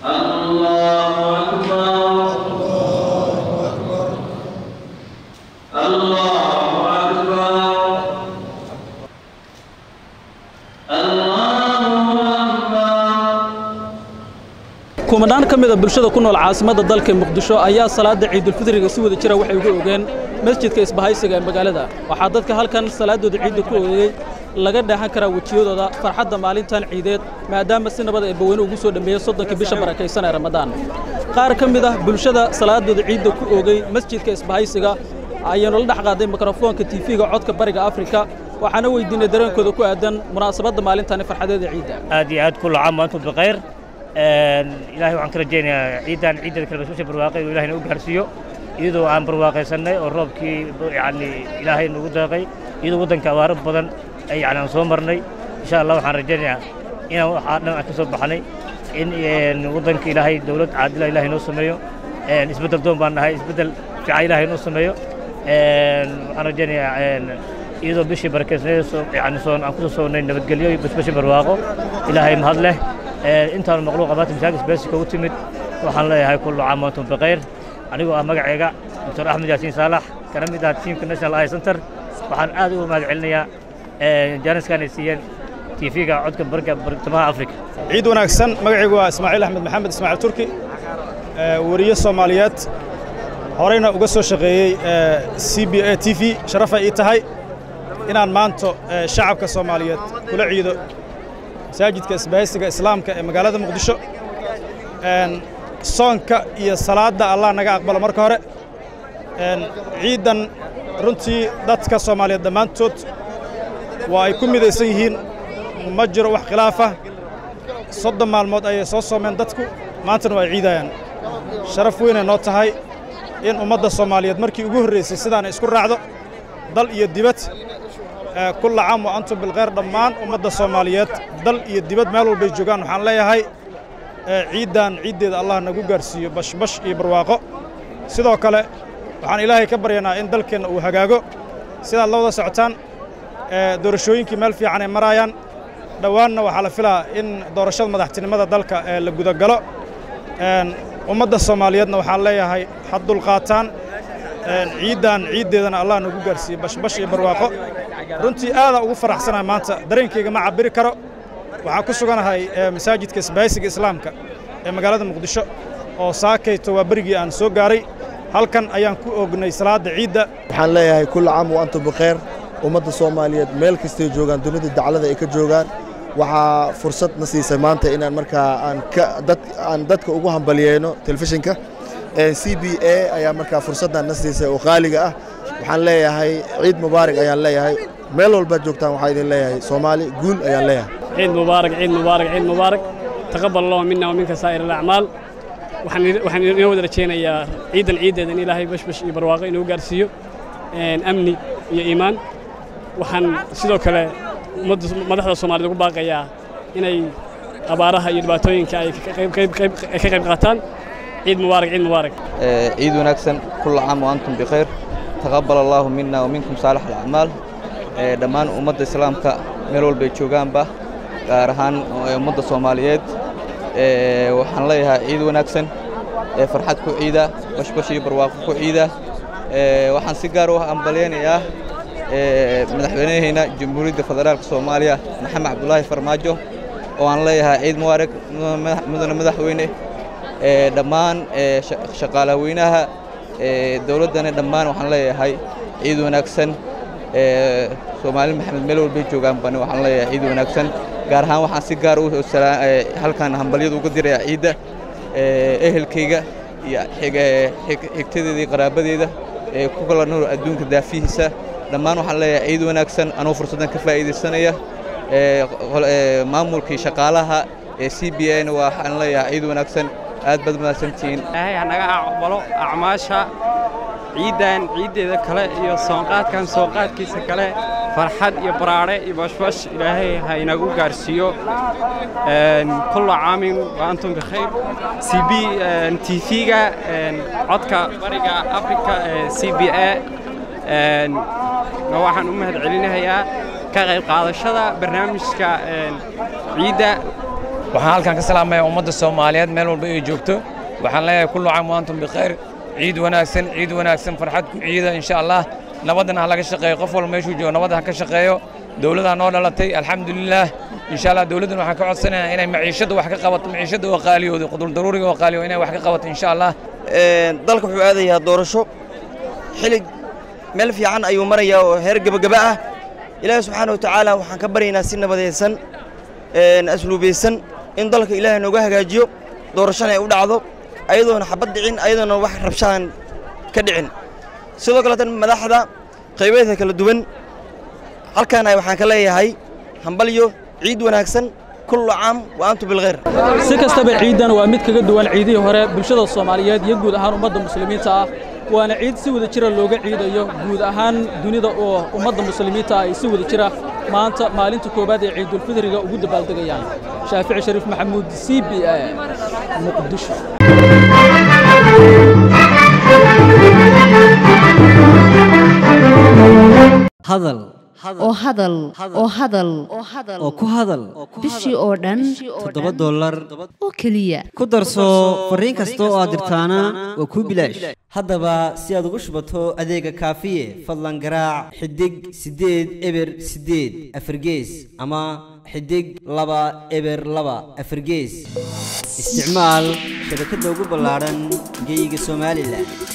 kumanaan ka mida bulshada ku nool caasimadda dalka muqdisho ayaa salaada ciidulfidriga si wada jira waxay uga ogeen masjidka isbahaysiga ee magaalada waxaa dadka halkan salaadooda ciidda ku oogay laga dheehan karaa wejiyadooda farxadda maalintan ciideed maadaama si nabad ee baweyne ugu soo dhammeeyey soddonka bisha barakaysan ee ramadaan qaar ka mid ah bulshada salaadooda ciidda ku oogay masjidka isbahaysiga ayaanu la dhex qaaday mikrofoonka tiifiga codka bariga afrika waxaana weydiinay dareenkooda ku aadan munaasabadda maalintani farxadeeda ciidda aad iyo aad kulla caam waantum bikhayr ilaahay waxaan ka rajaynayaa ciiddan ciiddeeda kale basbasha barwaaqay oo ilahayna u gaarsiiyo iyadoo aan barwaaqaysannay oo roobkii yacni ilaahay nagu deeqay iyadoo waddanka abaaro badan ay yacni aan soo marnay insha allah waxaan rajaynayaa inaan waxaa dhan aan ka soo baxnay in waddanka ilaahay dowlad caadila ilaahay noo sameeyo isbeddel doon baan nahay isbeddel fiican ilaahay noo sameeyo waxaan rajaynayaa iyadoo bishii barakeysnayd yani soon aan kusoo soonnay nabadgelyo iyo basbashi barwaaqo ilaahay mahad leh intaanu maqluuqa maanta masaajid beesika u timid waxaan leeyahay kullu caam waantum bikhayr anigoo ah magacayga doctor axmed yaasiin saalax kana mid ah tiimka national eye center waxaan aad ugu mahad celinayaa jaaniskan ay siiyeen tv-ga codka barga bartamaha afrika ciid wanaagsan magacaygu waa ismaaciil axmed maxamed ismaaciil turki weriye soomaaliyeed horeyna uga soo shaqeeyey c b a t v sharafay ii tahay inaan maanto shacabka soomaaliyeed kula ciido masaajidka isbahaysiga islaamka ee magaalada muqdisho soonka iyo salaadda allah naga aqbalo marka hore ciiddan runtii dadka soomaaliyeed dhammaantood waa ay ku midaysan yihiin ma jiro wax khilaafah soddon maalmood ayay soo soomeen dadku maantana waa ay ciidayaan sharaf weynay noo tahay in ummadda soomaaliyeed markii ugu horraysay sidaana isku raacdo dal iyo dibad kulla caam wa antum bilkhayr dhammaan ummadda soomaaliyeed dal iyo dibad meel walbay joogaan waxaan leeyahay ciiddan ciiddeeda allah nagu gaarsiiyo bashbash iyo barwaaqo sidoo kale waxaan ilaahay ka baryanaa in dalkeenna uu hagaago sidaad la wada socotaan doorashooyinkii meel fiican ay maraayaan dhowaanna waxaa la filaa in doorashada madaxtinimada dalka la gudagalo ummadda soomaaliyeedna waxaan leeyahay had dulqaataan ciiddan ciiddeedana allah nagu gaarsiiyo bashbash iyo barwaaqo runtii aadaa ugu faraxsanahay maanta dareenkayga ma cabbiri karo waxaan ku suganahay masaajidka isbaahaysiga islaamka ee magaalada muqdisho oo saakayto waa berigii aan soo gaaray halkan ayaan ku oognay salaadda ciidda waxaan leeyahay kulla caam wa antum bikhayr ummadda soomaaliyeed meel kastay joogaan dunida daclada ay ka joogaan waxaa fursad na siisay maanta inaan markaa aan dadka ugu hambalyeeno telefishinka c b a ayaa markaa fursaddan na siisay oo qaaliga ah waxaan leeyahay ciid mubaarak ayaan leeyahay meel walbaad joogtaan waxaa idin leeyahay soomaali guul ayaan leeyahay ciid mubaarak ciid mubaarak ciid mubaarak taqabbal allahu minna wa minka saa'ir alacmaal waxaan inoo wada rajaynayaa ciidan ciiddeeda in ilaahay bashbash iyo barwaaqo inuu gaarsiiyo amni iyo iimaan waxaan sidoo kale madaxda soomaaliyed ugu baaqayaa inay abaaraha iyo dhibaatooyinka ay ka qayb qaataan ciid mubaarak ciid mubaarak ciid wanaagsan kulla caam wa antum bikhayr taqabbal allaahu minna wa minkum saalix alacmaal dhammaan ummadda islaamka meel walbay joogaanba gaar ahaan ummadda soomaaliyeed waxaan leeyahay ciid wanaagsan farxad ku ciida bashbash iyo barwaaqo ku ciida waxaan si gaar u ambalyaynayaa madaxweynahayna jamhuuriyadda federaalka soomaaliya maxamed cabdulaahi farmaajo oo aan leeyahay ciid mubaarak mudane madaxweyne dhammaan shaqaalaweynaha dowladdana dhammaan waxaan leeyahay ciid wanaagsan soomaali maxamed meel walbay joogaan bani waxaan leeyahay ciid wanaagsan gaar ahaan waxaan si gaar u halkan hambalyada uga dirayaa ciidda ehelkayga iyo xigtadeeda iyo qaraabadeeda ee ku kala nool adduunka daafihiisa dhammaan waxaan leeyahay ciid wanaagsan anuu fursaddan ka faa'iidaysanaya maamulkii shaqaalaha ee c b a na waxaan leeyahay ciid wanaagsan aad baad mahadsantihiin ilaahay hanaga aqbalo acmaasha ciiddan ciiddeeda kale iyo soonqaadkan soonqaadkiisa kale farxad iyo baraadhe iyo bashbash ilaahay ha inagu gaarsiiyo kulla caamin wa antum bikhayr c b t v-ga codka bariga afrika ee c b a waxaan u mahad celinayaa ka qayb qaadashada barnaamijka ciidda waxaan halkan ka salaamayaa ummadda soomaaliyeed meel walba ay joogto waxaan leeyahay kullu caam wa antum bikhayr ciid wanaagsan ciid wanaagsan farxad ku ciida insha allah nabadana ha laga shaqeeyo qof walba meeshuu joogo nabadda ha ka shaqeeyo dowladdaa noo dhalatay alxamdulilaah insha allah dowladdan waxaan ka codsanayaa inay maciishadda wax ka qabato maciishadda oo qaaliyooda qudur daruuriga oo qaaliyo inay wax ka qabato insha allah dalka wuxuu aadayaa doorasho xilig meel fiican ayuu marayaa oo heer gebagaba ah ilaahay subxaana wa tacaala waxaan ka baryaynaa si nabadaysan asluubaysan in dalka ilaahay nooga hagaajiyo doorashana ay u dhacdo ayadoona xabad dhicin ayadoona wax rabshaan ka dhicin sidoo kaleetan madaxda qaybeedka kala duwan halkaana waxaan ka leeyahay hambalyo ciid wanaagsan kullu caam wa antum bilkhayr si kastaba ciidan waa mid kaga duwan ciidihii hore bulshada soomaaliyeed iyo guud ahaan ummadda muslimiinta ah waana ciid si wada jira looga ciidayo guud ahaan dunida oo ummadda muslimiinta ah ay si wada jira maanta maalinta koowaad ee ciidulfidriga ugu dabaaldegayaan shaafici shariif maxamuud c b a muqdisho hadal oo hadal oo hadal oo ku hadal bishii oo dhan toddoba dollar oo keliya ku darso fariin kasta oo aad dirtaana waa kuu bilaash haddaba si aad ugu shubato adeega kaafiye fadlan garaac xidig siddeed eber siddeed afargees ama xidig laba eber laba afargees isticmaal shabakadda ugu ballaadhan geeyiga somalilan